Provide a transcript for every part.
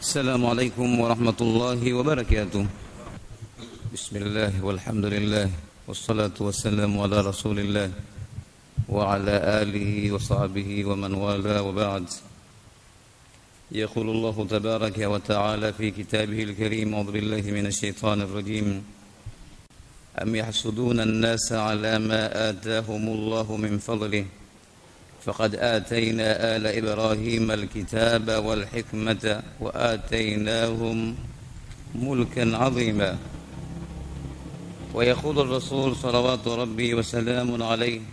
السلام عليكم ورحمة الله وبركاته بسم الله والحمد لله والصلاة والسلام على رسول الله وعلى آله وصحبه ومن والاه وبعد يقول الله تبارك وتعالى في كتابه الكريم أعوذ بالله من الشيطان الرجيم أم يحسدون الناس على ما آتاهم الله من فضله فقد آتينا آل إبراهيم الكتاب والحكمة وآتيناهم ملكا عظيما ويقول الرسول صلوات ربي وسلام عليه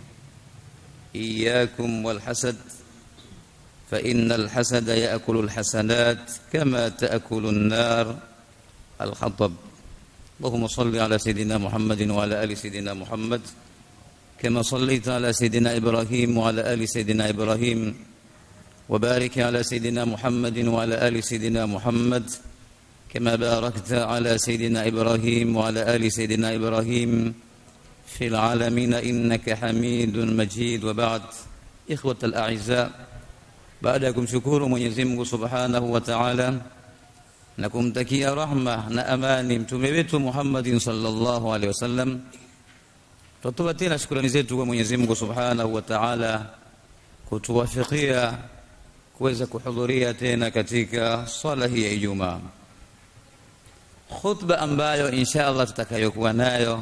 إياكم والحسد فإن الحسد يأكل الحسنات كما تأكل النار الحطب اللهم صل على سيدنا محمد وعلى آل سيدنا محمد كما صليت على سيدنا إبراهيم وعلى آل سيدنا إبراهيم وبارك على سيدنا محمد وعلى آل سيدنا محمد كما باركت على سيدنا إبراهيم وعلى آل سيدنا إبراهيم في العالمين إنك حميد مجيد وبعد إخوة الأعزاء بعدكم شكور Mwenyezi Mungu Subhanahu wa Ta'ala na kumtakia rahma na amani mtume wetu Muhammadin sallallahu alaihi wasallam Tutoa tena shukrani zetu kwa Mwenyezi Mungu Subhanahu wa Ta'ala kutuwafikia kuweza kuhudhuria tena katika swala hii ya Ijumaa. Khutba ambayo insha Allah tutakayokuwa nayo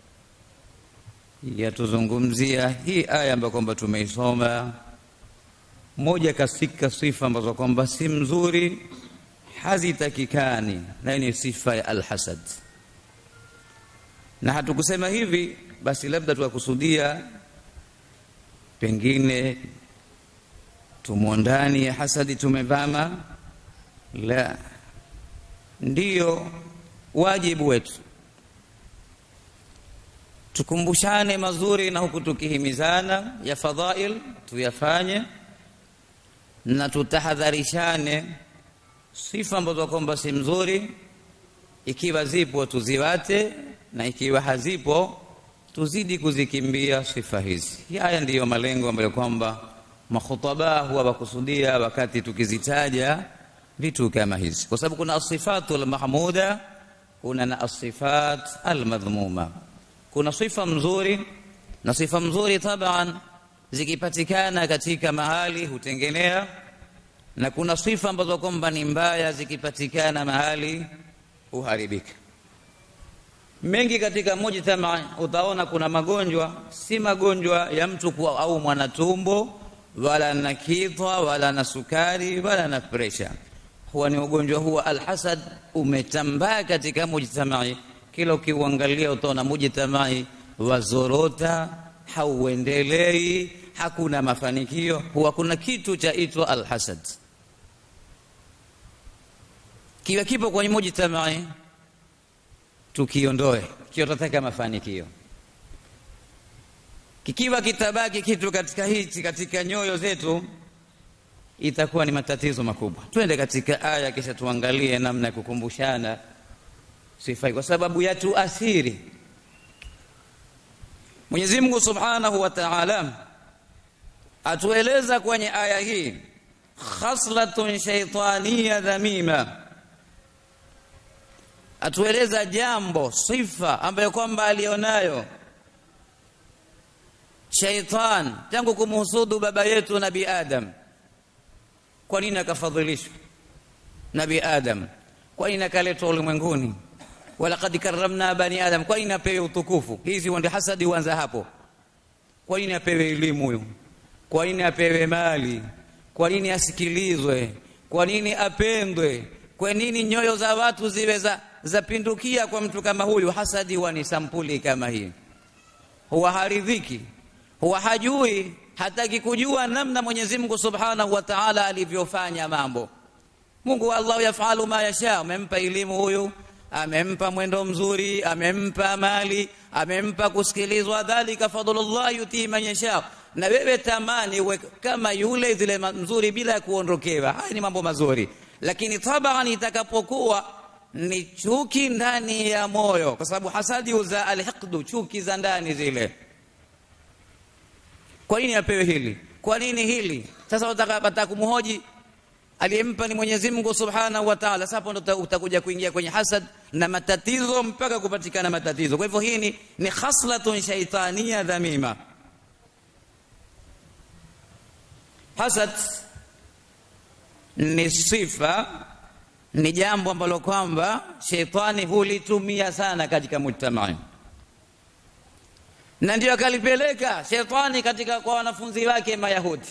yatuzungumzia hii aya ambayo kwamba tumeisoma, moja katika sifa ambazo kwamba si mzuri, hazitakikani, nayo ni sifa ya alhasad. Na hatukusema hivi basi labda tukakusudia pengine tumo ndani ya hasadi tumevama. La, ndiyo wajibu wetu tukumbushane mazuri na huku tukihimizana ya fadhail tuyafanye, na tutahadharishane sifa ambazo kwamba si mzuri, ikiwa zipo tuziwate, na ikiwa hazipo tuzidi kuzikimbia sifa hizi. Haya ndiyo malengo ambayo kwamba makhutaba huwa wakusudia wakati tukizitaja vitu kama hizi, kwa sababu kuna asifatu almahmuda, kuna na asifat almadhmuma. Kuna sifa mzuri na sifa mzuri taban zikipatikana katika mahali hutengenea, na kuna sifa ambazo kwamba ni mbaya zikipatikana mahali huharibika mengi katika mujtama utaona kuna magonjwa si magonjwa ya mtu kuwa au mwanatumbo wala na kitwa wala na sukari wala na presha huwa ni ugonjwa huwa alhasad umetambaa katika mujtamai kila ukiuangalia utaona mujtamai wazorota hauendelei hakuna mafanikio huwa kuna kitu cha itwa alhasad kiwa kipo kwenye mujtamai tukiondoe kiwa tunataka mafanikio. Kikiwa kitabaki kitu katika hichi katika nyoyo zetu, itakuwa ni matatizo makubwa. Twende katika aya, kisha tuangalie namna ya kukumbushana sifa, kwa sababu yatuathiri. Mwenyezi Mungu Subhanahu wa Ta'ala atueleza kwenye aya hii khaslatun shaytaniya dhamima atueleza jambo sifa ambayo kwamba alionayo shaitan tangu kumhusudu baba yetu nabi adam kwa nini akafadhilishwa nabi adam kwa nini akaletwa ulimwenguni walaqad karramna bani adam kwa nini apewe utukufu hizi ndio hasadi huanza hapo kwa nini apewe elimu huyu kwa nini apewe mali kwa nini asikilizwe kwa nini apendwe kwa nini nyoyo za watu ziwe za zapindukia kwa mtu kama huyu. Hasadi huwa ni sampuli kama hii, huwa haridhiki, huwa hajui, hataki kujua namna Mwenyezi Mungu Subhanahu wa Ta'ala alivyofanya mambo. Mungu Allah yafalu ma yasha, amempa elimu huyu, amempa mwendo mzuri, amempa mali, amempa kusikilizwa. Dhalika fadlullah yuti man yasha, na wewe tamani uwe kama yule zile mzuri bila ya kuondokewa. Haya ni mambo mazuri, lakini taban itakapokuwa ni chuki ndani ya moyo, kwa sababu hasadi uza alhiqdu, chuki za ndani zile. Kwa nini apewe hili? Kwa nini hili? Sasa wataka kumhoji aliyempa ni Mwenyezi Mungu Subhanahu wa Ta'ala. Sasa hapo ndo utakuja kuingia kwenye hasad na matatizo mpaka kupatikana matatizo. Kwa hivyo hii ni, ni khaslatun shaitania dhamima. Hasad ni sifa, ni jambo ambalo kwamba sheitani hulitumia sana katika mujtamai, na ndio akalipeleka sheitani katika kwa wanafunzi wake Mayahudi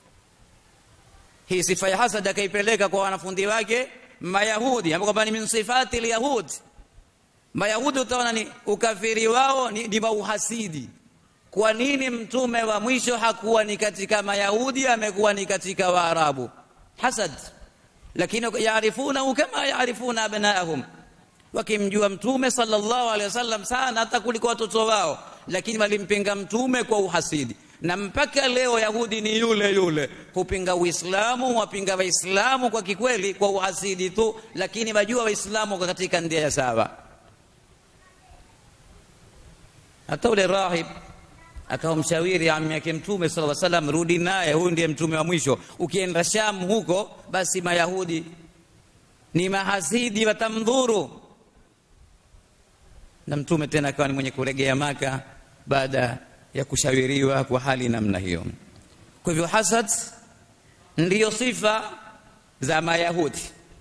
hii sifa ya hasad akaipeleka kwa wanafunzi wake Mayahudi, ambapo kwamba ni min sifati lyahud. Mayahudi utaona ni ukafiri wao ni, ni uhasidi. Kwa nini mtume wa mwisho hakuwa ni katika Mayahudi, amekuwa ni katika Waarabu? Hasad. Lakini yaarifunahu kama yaarifuna abnaahum, wakimjua mtume sallallahu alaihi wasallam sana hata kuliko watoto wao, lakini walimpinga mtume kwa uhasidi na mpaka leo Yahudi ni yule yule, hupinga Uislamu, wapinga Waislamu kwa kikweli, kwa uhasidi tu, lakini wajua Waislamu kwa katika ndia ya sawa. Hata ule rahib akamshauri ammi yake Mtume sallallahu alaihi wasallam, rudi naye, huyu ndiye mtume wa mwisho. Ukienda Sham huko, basi Mayahudi ni mahasidi, watamdhuru. Na mtume tena akawa ni mwenye kuregea Maka baada ya kushawiriwa kwa hali namna hiyo. Kwa hivyo hasad ndiyo sifa za Mayahudi.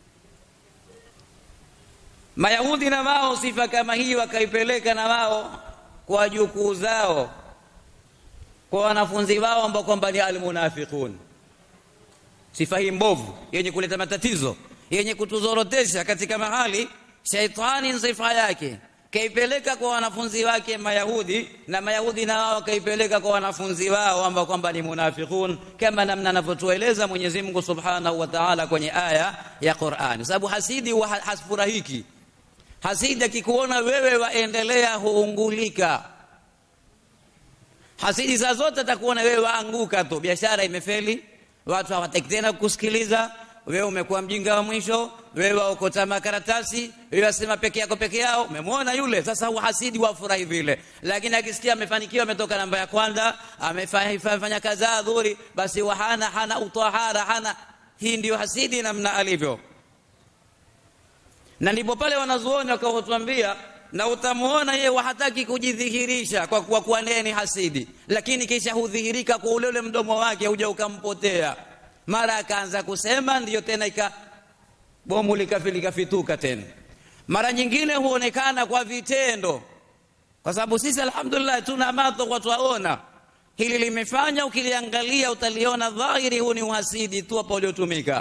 Mayahudi na wao sifa kama hii wakaipeleka na wao kwa jukuu zao, kwa wanafunzi wao ambao kwamba ni almunafiqun. Sifa hii mbovu yenye kuleta matatizo, yenye kutuzorotesha katika mahali, shaitani sifa yake kaipeleka kwa wanafunzi wake Mayahudi na Mayahudi na wao wakaipeleka kwa wanafunzi wao ambao kwamba ni munafiqun, kama namna anavyotueleza Mwenyezi Mungu Subhanahu wa Ta'ala kwenye aya ya Qur'ani, sababu hasidi wa hasfurahiki. Hasidi akikuona wewe waendelea huungulika. Hasidi saa zote atakuona wewe waanguka tu, biashara imefeli, watu hawataki tena kukusikiliza wewe umekuwa mjinga wa mwisho, wewe waokota makaratasi, wewe wasema peke yako peke yao. Umemwona yule sasa, uhasidi wafurahi vile, lakini akisikia amefanikiwa, ametoka namba ya kwanza, amefanya kadhaa dhuri, basi wahana hana utahara hana. Hii ndiyo hasidi namna alivyo, na ndipo pale wanazuoni wakaotuambia na utamwona yeye hataki kujidhihirisha kwa kuwa kuwa naye ni hasidi, lakini kisha hudhihirika kwa ule ule mdomo wake, huja ukampotea mara akaanza kusema, ndiyo tena ika bomu likafituka tena. Mara nyingine huonekana kwa vitendo, kwa sababu sisi alhamdulillah tuna macho kwa twaona hili limefanya, ukiliangalia utaliona dhahiri, huu ni uhasidi tu hapa uliotumika.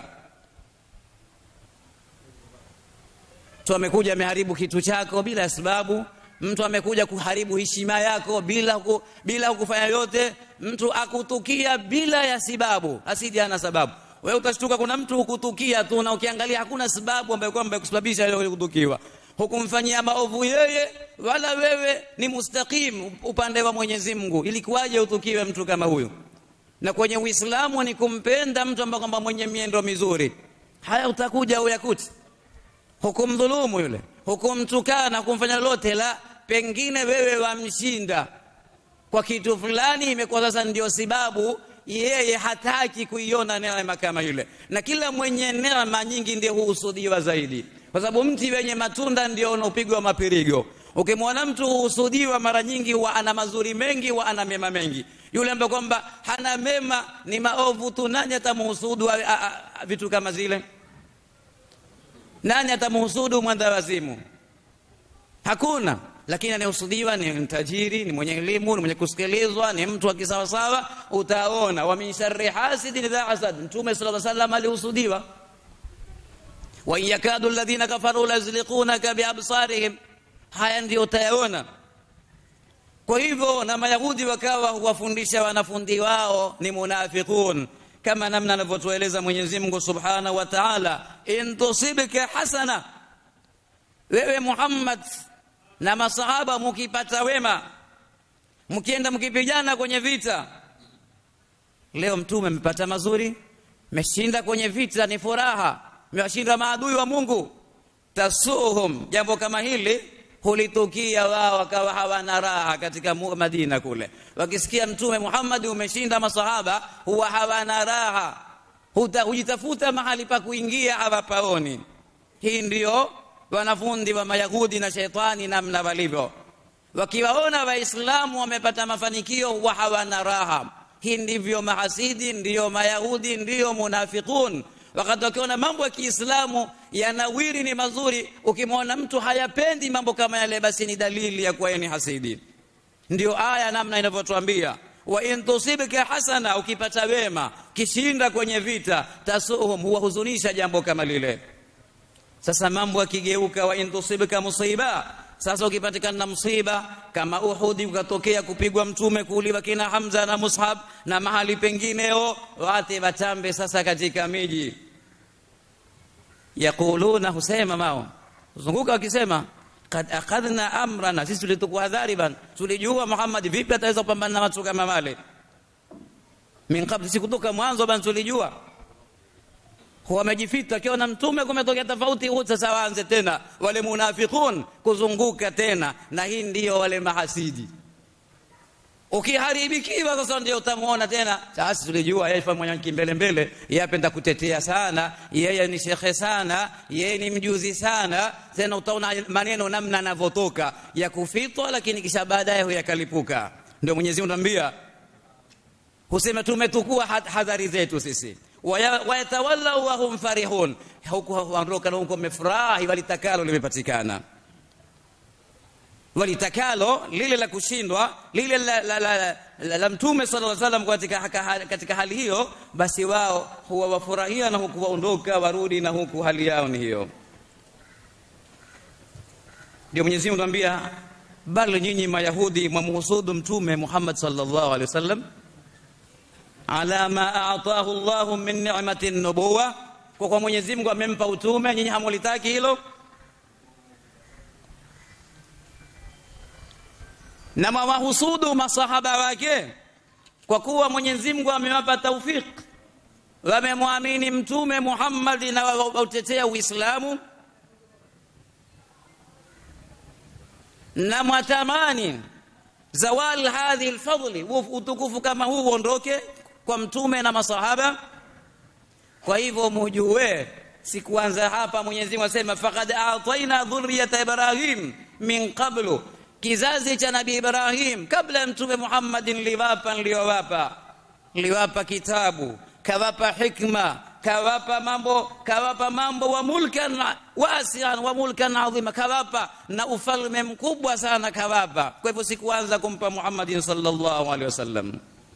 Mtu amekuja ameharibu kitu chako bila sababu, mtu amekuja kuharibu heshima yako bila ku, bila kufanya yote, mtu akutukia bila ya sababu. Hasidi hana sababu. Wewe utashtuka, kuna mtu hukutukia tu, na ukiangalia hakuna sababu ambayo kwamba kusababisha ile kutukiwa. Hukumfanyia maovu yeye, wala wewe ni mustaqim upande wa Mwenyezi Mungu. Ilikuwaje utukiwe mtu kama huyu? Na kwenye Uislamu ni kumpenda mtu ambaye kwamba mwenye miendo mizuri. Haya utakuja uyakuti, hukumdhulumu yule hukumtukana kumfanya lolote la, pengine wewe wamshinda kwa kitu fulani, imekuwa sasa ndio sababu yeye hataki kuiona neema kama ile. Na kila mwenye neema nyingi ndio huhusudiwa zaidi, kwa sababu mti wenye matunda ndio unaopigwa mapirigo. Ukimwona mtu huhusudiwa mara nyingi, huwa ana mazuri mengi, huwa ana mema mengi. Yule ambaye kwamba hana mema, ni maovu tu, nani atamhusudu vitu kama zile? Nani atamhusudu mwenda wazimu? Hakuna. Lakini anayehusudiwa ni mtajiri, ni mwenye elimu, ni mwenye kusikilizwa, ni mtu wa kisawasawa. Utaona wa min sharri hasidin idha hasad, Mtume sallallahu alaihi wasallam alihusudiwa. wa in yakadu alladhina kafaru lazliqunaka biabsarihim, haya ndio utayaona. Kwa hivyo na Mayahudi wakawa huwafundisha wanafunzi wao ni munafiqun kama namna anavyotueleza Mwenyezi Mungu Subhanahu wa Ta'ala, in tusibka hasana, wewe Muhammad na masahaba mukipata wema, mkienda mkipigana kwenye vita. Leo mtume amepata mazuri, meshinda kwenye vita, ni furaha, mewashinda maadui wa Mungu. Tasuhum, jambo kama hili hulitukia wao, wakawa hawana raha katika Madina kule, wakisikia mtume Muhammad umeshinda masahaba, huwa hawana raha, hujitafuta mahali pa kuingia hawapaoni hii ndio wanafundi wa mayahudi na shetani namna walivyo wakiwaona waislamu wamepata mafanikio huwa hawana raha hii ndivyo mahasidi ndiyo mayahudi ndiyo munafiqun wakati wakiona mambo ya kiislamu yanawiri ni mazuri ukimwona mtu hayapendi mambo kama yale basi ni dalili ya kuwa ni hasidi ndio aya namna inavyotuambia wa in tusibka hasana ukipata wema kishinda kwenye vita tasuhum huwahuzunisha jambo kama lile sasa mambo yakigeuka wa in tusibka musiba sasa ukipatikana na msiba kama Uhudi ukatokea kupigwa mtume kuuliwa kina Hamza na Mus'ab na mahali pengineo wate watambe sasa katika miji yaquluna husema mao zunguka wakisema kad akhadhna amrana sisi tulitukuhadhari bana tulijua Muhammad vipi ataweza kupambana na watu kama wale min qabl si kutoka mwanzo bana tulijua wamejifita akiona mtume kumetokea tofauti huu sasa waanze tena wale munafiqun kuzunguka tena na hii ndiyo wale mahasidi ukiharibikiwa sasa ndio utamuona tena sasa tulijua yeye mwenye kimbele mbele yeye apenda kutetea sana yeye ni shekhe sana yeye ni mjuzi sana tena utaona maneno namna anavyotoka ya kufitwa lakini kisha baadaye huyakalipuka ndio Mwenyezi Mungu anambia husema tumetukua hadhari zetu sisi wayatawallau wahum farihun huku waondoka na huko wamefurahi walitakalo limepatikana walitakalo lile la kushindwa lile la, la, la, la, la, la mtume sallallahu alaihi wasallam katika, katika hali hiyo basi wao huwa wafurahia na huku waondoka warudi na huku hali yao ni hiyo ndio Mwenyezi Mungu anambia bali nyinyi mayahudi mwamhusudu mtume Muhammad sallallahu alaihi wasallam ala ma atahu Allah min ni'mati nubuwa kwa kwa Mwenyezi Mungu amempa utume nyinyi hamulitaki hilo na mawahusudu masahaba wake kwa kuwa Mwenyezi Mungu amewapa taufik wamemwamini mtume Muhammad na wautetea Uislamu na mwatamani zawal hadhi alfadli utukufu kama huu uondoke kwa mtume na masahaba kwa hivyo mujue sikuanza hapa Mwenyezi Mungu asema faqad ataina dhurriyata Ibrahim min qablu kizazi cha Nabii Ibrahim kabla ya mtume Muhammad niliwapa niliowapa niliwapa kitabu kawapa hikma kawapa mambo kawapa mambo wa mulkan wasian wa mulkan adhima kawapa na ufalme mkubwa sana kawapa kwa hivyo sikuanza kumpa Muhammad sallallahu alaihi wasallam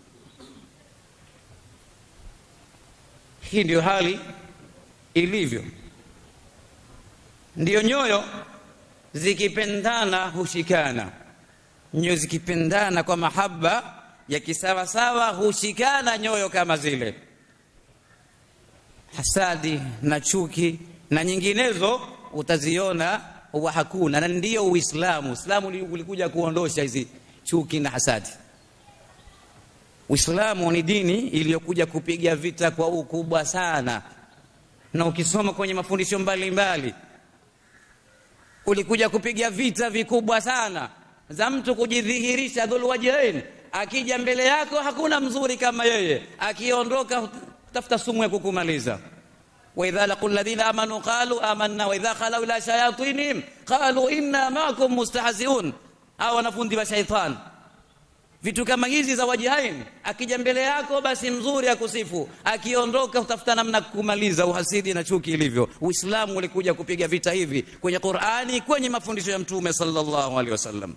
hii ndio hali ilivyo ndiyo nyoyo zikipendana hushikana nyoyo zikipendana kwa mahaba ya kisawasawa hushikana nyoyo kama zile hasadi na chuki na nyinginezo utaziona huwa hakuna na ndiyo uislamu uislamu ulikuja kuondosha hizi chuki na hasadi uislamu ni dini iliyokuja kupiga vita kwa ukubwa sana na ukisoma kwenye mafundisho mbalimbali ulikuja kupiga vita vikubwa sana za mtu kujidhihirisha dhulwajhain akija mbele yako hakuna mzuri kama yeye akiondoka tafuta sumu ya kukumaliza واذا لقوا الذين امنوا قالوا آمنا واذا خلوا الى شياطينهم قالوا انا معكم مستهزئون au wanafundi wa shaitan vitu kama hizi za wajihain akija mbele yako basi mzuri akusifu akiondoka utafuta namna kumaliza uhasidi na chuki ilivyo uislamu ulikuja kupiga vita hivi kwenye qurani kwenye mafundisho ya mtume sallallahu alaihi wasallam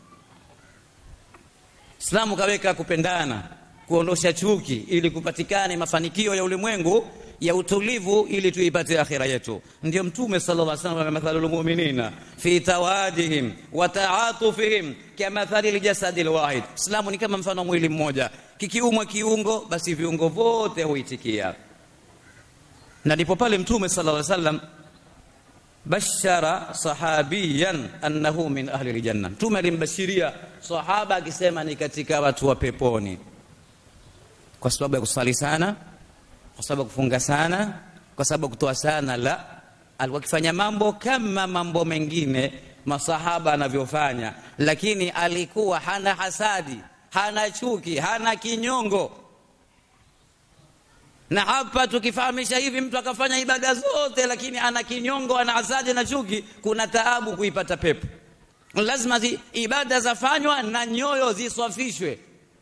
islamu kaweka kupendana kuondosha chuki ili kupatikane mafanikio ya ulimwengu ya utulivu ili tuipate akhira yetu ndio mtume sallallahu alaihi wasallam mathalul mu'minina fi tawadihim wa ta'atufihim kamathali aljasad alwahid islamu ni kama mfano mwili mmoja kikiumwa kiungo basi viungo vyote huitikia na ndipo pale mtume sallallahu alaihi wasallam bashara sahabiyan annahu min ahli aljanna mtume alimbashiria sahaba akisema ni katika watu wa peponi kwa sababu ya kusali sana kwa sababu kufunga sana kwa sababu kutoa sana la alikuwa akifanya mambo kama mambo mengine masahaba anavyofanya lakini alikuwa hana hasadi hana chuki hana kinyongo na hapa tukifahamisha hivi mtu akafanya ibada zote lakini ana kinyongo ana hasadi na chuki kuna taabu kuipata pepo lazima zi, ibada zafanywa na nyoyo ziswafishwe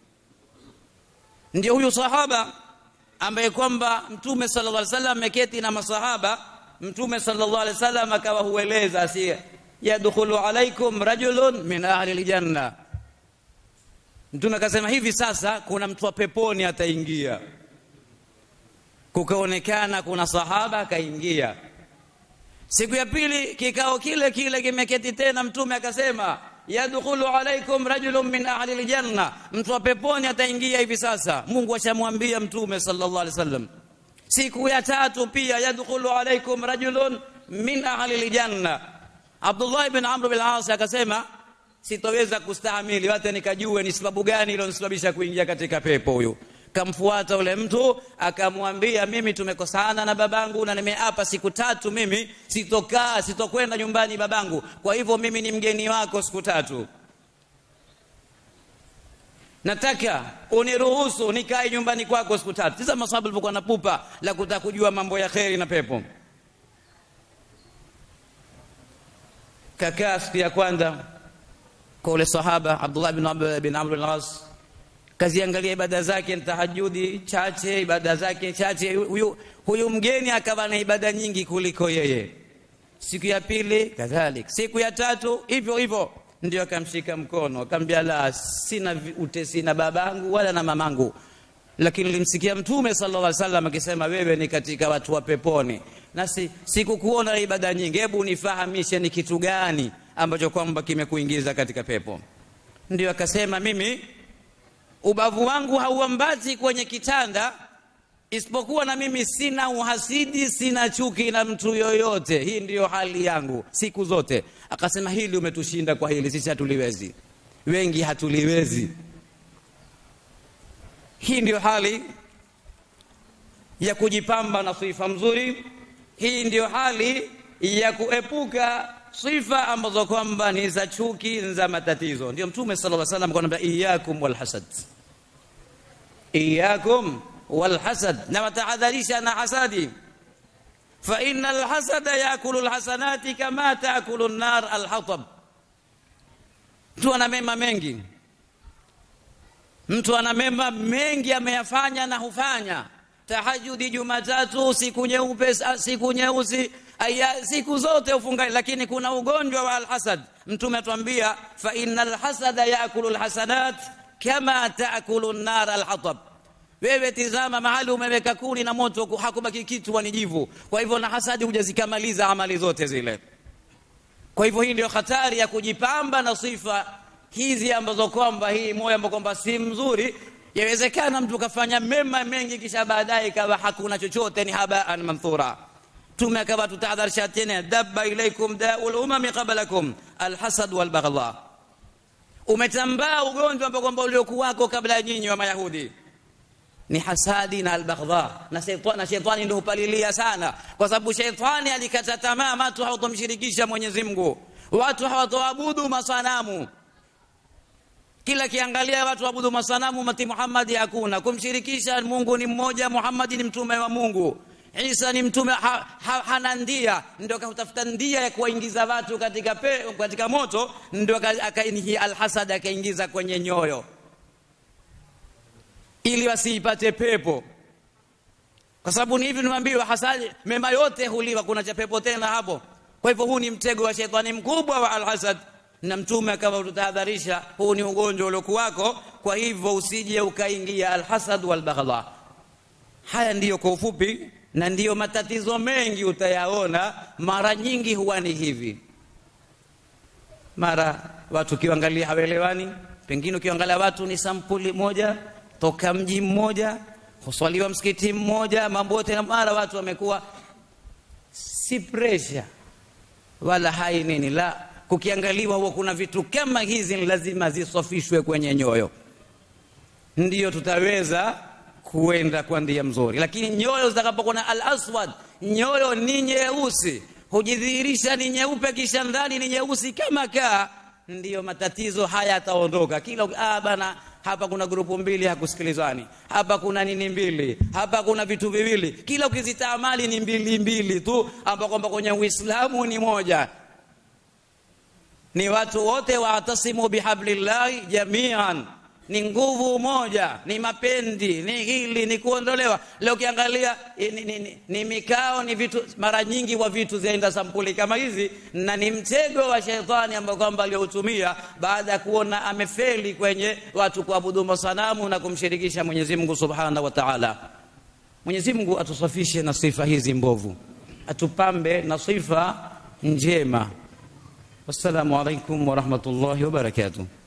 ndio huyu sahaba ambaye kwamba mtume sallallahu alaihi wasallam ameketi na masahaba mtume sallallahu alaihi wasallam akawa hueleza si yadkhulu alaikum rajulun min ahli aljanna mtume akasema hivi sasa kuna mtu wa peponi ataingia kukaonekana kuna sahaba akaingia siku ya pili kikao kile kile kimeketi tena mtume akasema yadkhulu alaikum rajulun min ahli aljanna mtu wa peponi ataingia hivi sasa Mungu ashamwambia mtume sallallahu alaihi wasallam siku ya tatu pia yadkhulu alaikum rajulun min ahli aljanna Abdullah ibn Amr bin al-As akasema sitoweza kustahamili hata nikajue ni sababu gani iliyonisababisha kuingia katika pepo huyu kamfuata ule mtu akamwambia mimi tumekosana na babangu na nimeapa siku tatu mimi sitokaa sitokwenda nyumbani babangu kwa hivyo mimi ni mgeni wako siku tatu nataka uniruhusu nikae nyumbani kwako siku tatu sasa masahaba walikuwa na pupa la kutaka kujua mambo ya kheri na pepo kakaa siku ya kwanza kwa ule sahaba Abdullah bin Amr bin Amr al-As kaziangalia ibada zake tahajudi chache ibada zake chache huyu, huyu mgeni akawa na ibada nyingi kuliko yeye siku ya pili kadhalik siku ya tatu hivyo hivyo ndio akamshika mkono akamwambia la sina utesi na babangu wala na mamangu lakini nilimsikia mtume sallallahu alaihi wasallam akisema wewe ni katika watu wa peponi na si, sikukuona ibada nyingi hebu nifahamishe ni kitu gani ambacho kwamba kimekuingiza katika pepo ndio akasema mimi ubavu wangu hauambati kwenye kitanda isipokuwa na mimi sina uhasidi sina chuki na mtu yoyote hii ndiyo hali yangu siku zote akasema hili umetushinda kwa hili sisi hatuliwezi wengi hatuliwezi hii ndiyo hali ya kujipamba na sifa mzuri hii ndiyo hali ya kuepuka sifa ambazo kwamba ni za chuki za matatizo ndio mtume sallallahu alaihi wasallam akwambia iyakum walhasad iyakum walhasad na watahadharisha na hasadi fa inna alhasada yakulu alhasanati kama taakulu an-nar alhatab mtu ana mema mengi mtu ana mema mengi ameyafanya na hufanya tahajudi jumatatu siku nyeupe siku nyeusi aya siku zote ufunga lakini kuna ugonjwa wa alhasad mtume atuambia fa innal hasada yaakulu alhasanat kama taakulu an-nar alhatab wewe tizama mahali umeweka kuni na moto hakubaki kitu wanijivu kwa hivyo na hasadi hujazikamaliza amali zote zile kwa hivyo hii ndio hatari ya kujipamba na sifa hizi ambazo kwamba hii moyo ambao kwamba si mzuri yawezekana mtu kafanya mema mengi kisha baadaye ikawa hakuna chochote ni habaan manthura tume akawa tutahadharisha tena dabba ilaikum daul umami qablakum alhasad walbaghdha umetambaa ugonjwa ambao kwamba uliokuwako kabla ya nyinyi wa mayahudi ni hasadi na albaghdha na shetani na shetani ndio hupalilia sana kwa sababu shetani alikata tamaa watu hawatomshirikisha Mwenyezi Mungu watu hawatoabudu masanamu kila kiangalia watu waabudu masanamu mati Muhammad hakuna kumshirikisha Mungu ni mmoja Muhammad ni mtume wa Mungu Isa ni mtume ha, ha, hana ndia ndio akatafuta ndia ya kuwaingiza watu katika pe, katika moto ndio akainhi alhasad akaingiza kwenye nyoyo ili wasiipate pepo kwa sababu ni hivi niwaambiwa hasadi mema yote huliwa kuna cha pepo tena hapo kwa hivyo huu ni mtego wa shetani mkubwa wa alhasad na mtume akawa tutahadharisha huu ni ugonjwa uliokuwako kwa hivyo usije ukaingia alhasad walbaghdha haya ndiyo kwa ufupi na ndiyo matatizo mengi utayaona mara nyingi huwa ni hivi mara watu ukiangalia hawelewani pengine ukiangalia watu ni sampuli moja toka mji mmoja huswaliwa msikiti mmoja mambo yote na mara watu wamekuwa si pressure wala hai nini la kukiangaliwa huwa kuna vitu kama hizi lazima zisofishwe kwenye nyoyo ndiyo tutaweza kuenda kwa ndia mzuri lakini nyoyo zitakapokuwa na al-aswad nyoyo ni nyeusi hujidhihirisha ni nyeupe kisha ndani ni nyeusi kama kaa ndiyo matatizo haya yataondoka kila ah bana hapa kuna grupu mbili hakusikilizani hapa kuna nini mbili hapa kuna vitu viwili kila ukizitaamali ni mbili mbili tu ambao kwamba kwenye uislamu ni moja ni watu wote waatasimu bihablillahi jamian ni nguvu moja ni mapendi ni hili ni kuondolewa leo ukiangalia ni, ni, ni, ni mikao ni vitu mara nyingi wa vitu zaenda sampuli kama hizi na ni mtego wa shetani ambao kwamba aliotumia baada ya kuona amefeli kwenye watu kuabudu masanamu na kumshirikisha Mwenyezi Mungu Subhanahu wa Ta'ala Mwenyezi Mungu atusafishe na sifa hizi mbovu atupambe na sifa njema wassalamu alaikum warahmatullahi wabarakatuh